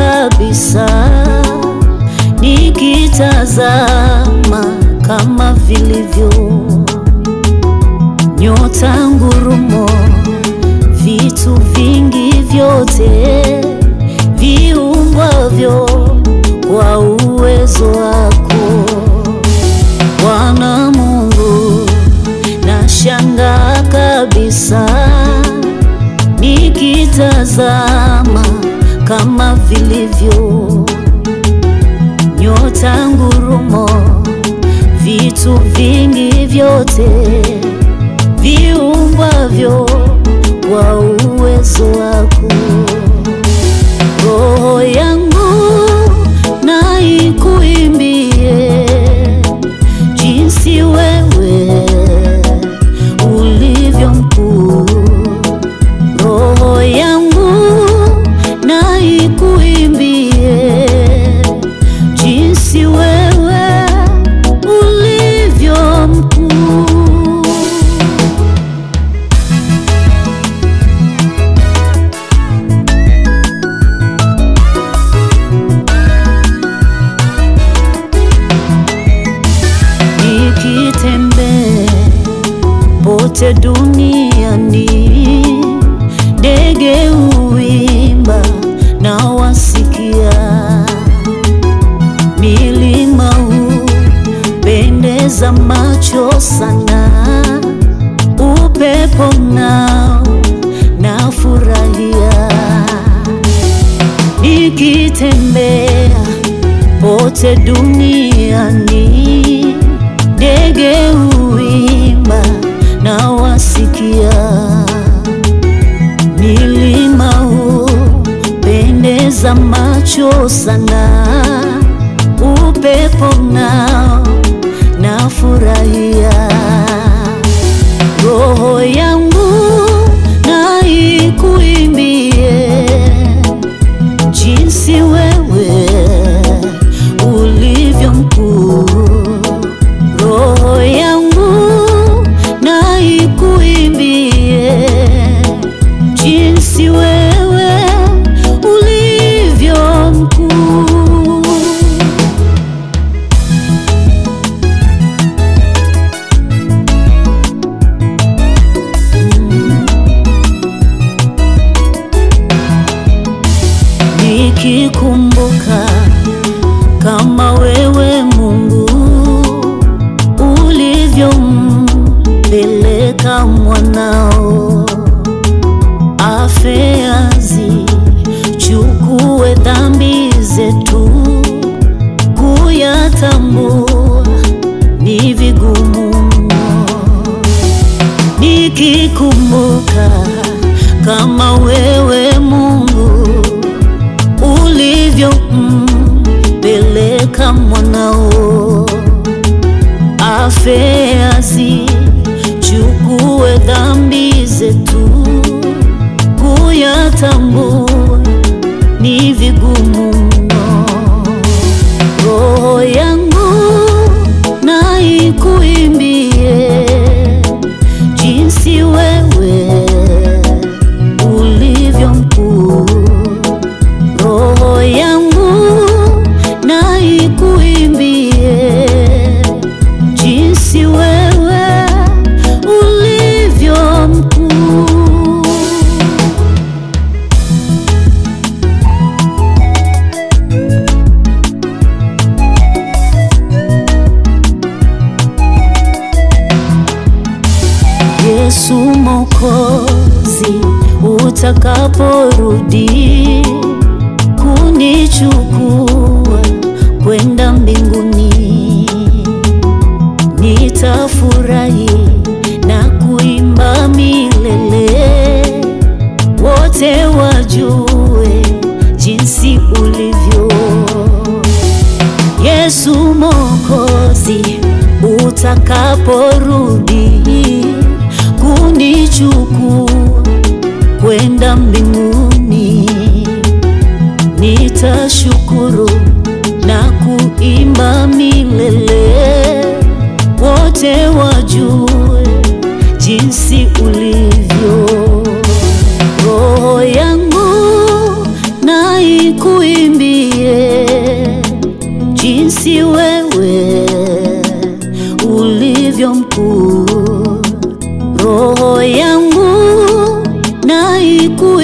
kabisa, nikitazama kama vilivyo nyota, ngurumo, vitu vingi vyote viumbwavyo kwa uwezo wako Bwana Mungu, nashangaa kabisa nikitazama kama vilivyo nyota, ngurumo, vitu vingi vyote viumbwavyo kwa uwezo wako. Roho yangu na ikuimbie jinsi wewe ulivyo mkuu. Roho yangu na ikuimbie jinsi wewe ulivyo mkuu. Nikitembea pote duniani, ndege huimba na wasikia, milima hupendeza macho sana, upepo nao nafurahia, nikitembea pote duniani, ndege huimba na wasikia, milima hupendeza macho sana, upepo nao nafurahia, roho yangu na ikuimbie jinsi wewe ulivyo mkuu. Roho yangu na ikuimbie jinsi wewe ulivyo mkuu. Nikikumbuka kama wewe Mungu ulivyompeleka mwanao afe azichukue dhambi zetu, kuyatambua ni vigumu mno. Nikikumbuka kama wewe Mungu ulivyompeleka mwanao afe azichukue dhambi zetu, kuyatambua ni vigumu mno. Roho yangu na ikuimbie jinsi wewe ulivyo mkuu. Roho yangu na ikuimbie jinsi wewe ulivyo mkuu. Yesu Mwokozi, utakaporudi kunichukua kwenda mbinguni, nitafurahi na kuimba milele, wote wajue jinsi ulivyo. Yesu Mwokozi, utakaporudi kunichukua kwenda mbinguni, nitashukuru na kuimba milele, wote wajue jinsi ulivyo. Roho yangu na ikuimbie kuimba